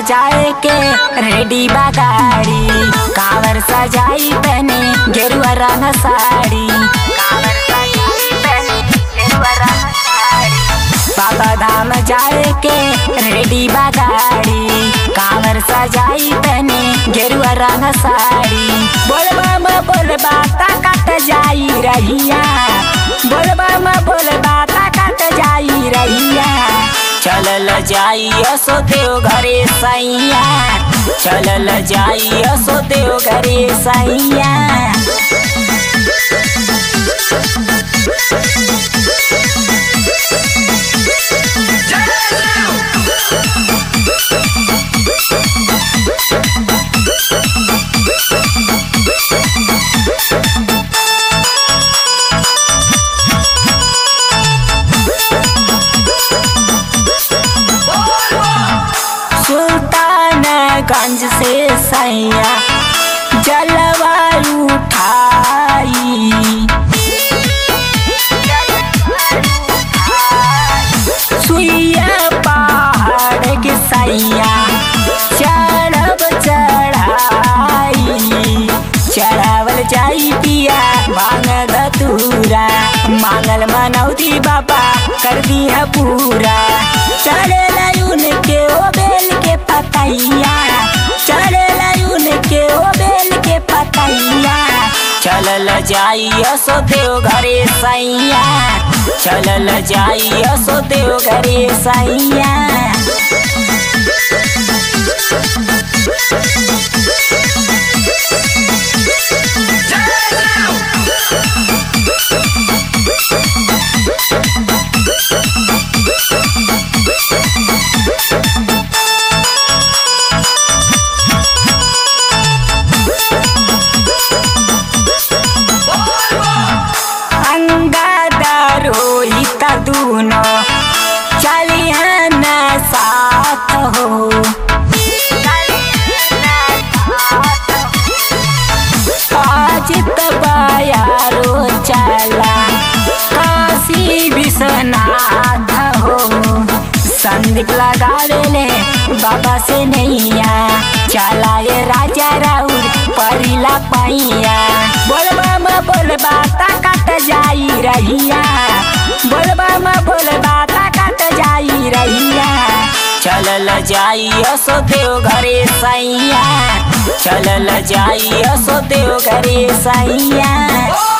जाए के रेडी बा गाड़ी कावर सजाई बने गेरुआ रंग साड़ी कावर सजाई बने गेरुआ रंग साड़ी बाबा धाम जाए के रेडी बा गाड़ी कावर सजाई बने गेरुआ रंग साड़ी बोलबा म बोलबा ताकत जाई रहिया बोलबा म बोलबा ताकत जाई रहिया चलल जाई असो देव घरे सैया चलल जाई असो देव घरे सैया सुल्तानगंज से सैया जलवा उठाई सुइया पहाड़ के सैया चढ़ब चढ़ाई चढ़ावल जाई पिया भांग धतूरा मांगल मनौती बाबा कर दिया पूरा चले लायुन के ओ बेल के पतैया चले लायुन के ओ बेल के पतैया चलल जाई असो देव घरे सैया चलल जाई असो देव घरे सैया अंगादार रोहित दूनो चलिहन साथ हो आज तबायारो चला काशी विश्वनाथ हो संदीप लगा ले बाबा से नैया चला ये राजा राउर परिला पैया बोलबा म बोलबा ताकत जाई रहिया बोलबा म बोलबा ताकत जाई रहिया चलल जाई असो देव घरे सैया चलल जाई असो देव घरे सैया